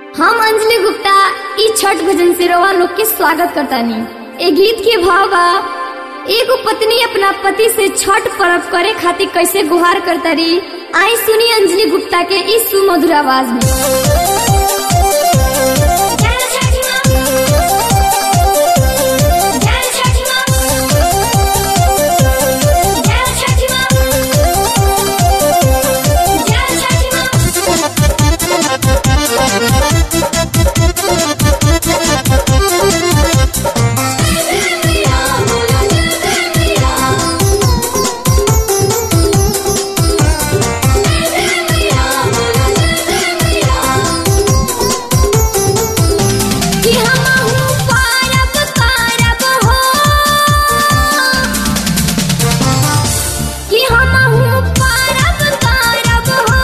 हम अंजलि गुप्ता ई छठ भजन से रवा लोग के स्वागत करतानी ए गीत के भाव बा एगो पत्नी अपना पति से छठ पर्व करे खातिर कैसे गुहार करतारी आई सुनी अंजलि गुप्ता के इस सुमधुर आवाज में कि हमहू पारब पारब हो कि हमहू पारब पारब हो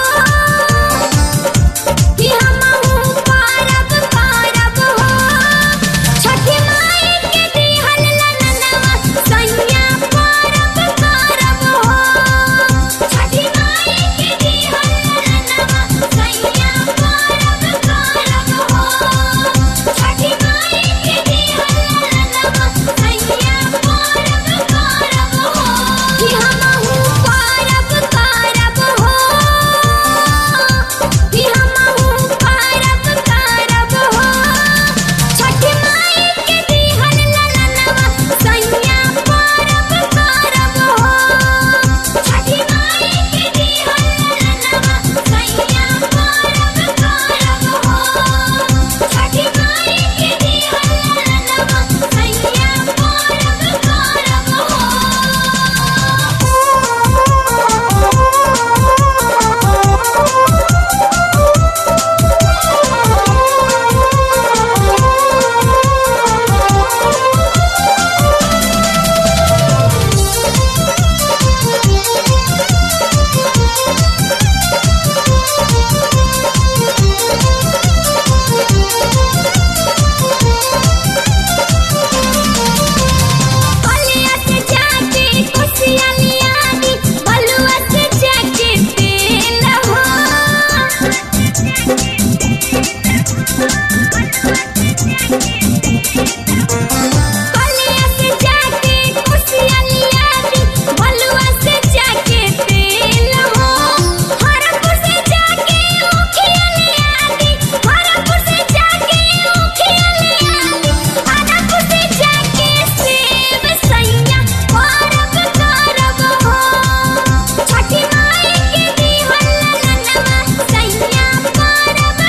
कि हमहू पारब पारब हो छठी माई के दिहल ललनवा सैया पारब पारब हो छठी माई के दिहल ललनवा सैया पारब पारब हो छठी माई के दिहल ललनवा सैया पारब पारब हो कि हमहू पारब पारब हो कि हमहू पारब पारब हो छठी माई के दिहल ललनवा सैया पारब पारब हो छठी माई के दिहल ललनवा सैया पारब पारब हो छठी माई के दिहल ललनवा सैया पारब बलिया से जाके कोसिया लिया दी बलुआ से जाके तेल हो बलिया से जाके कोसिया लिया दी बलुआ से जाके तेल हो हरपुर से जाके उखिया लिया दी हरपुर से जाके उखिया लिया दी आदापुर से जाके सेब सैया पारब करब हो छठी माई के दिहल ललनवा सैया पारब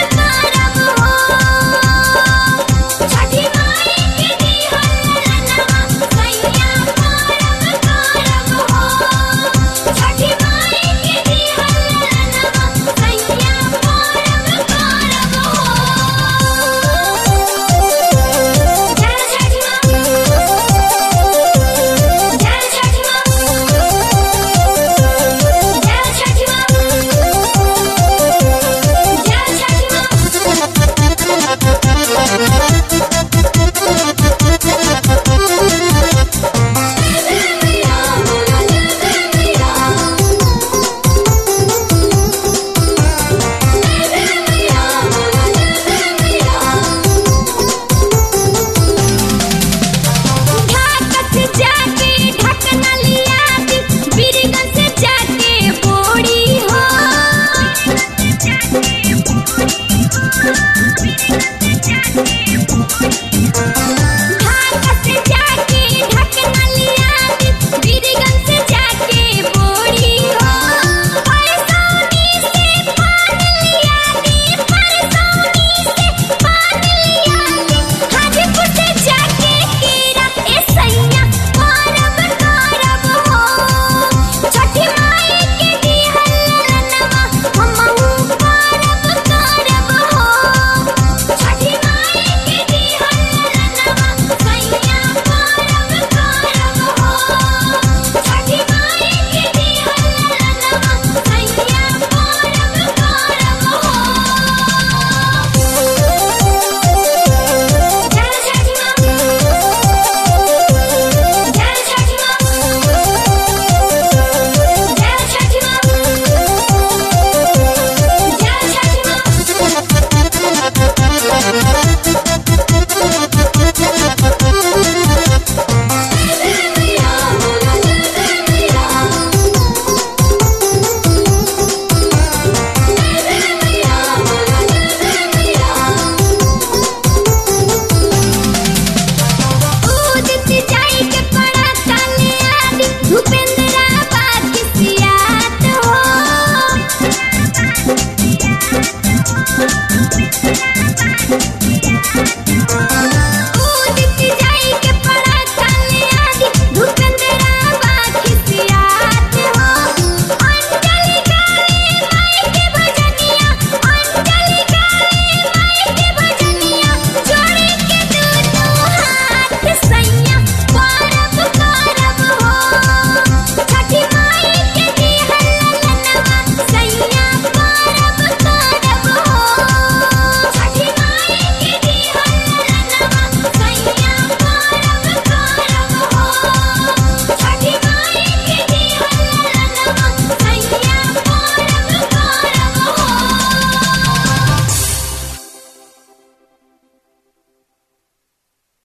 हो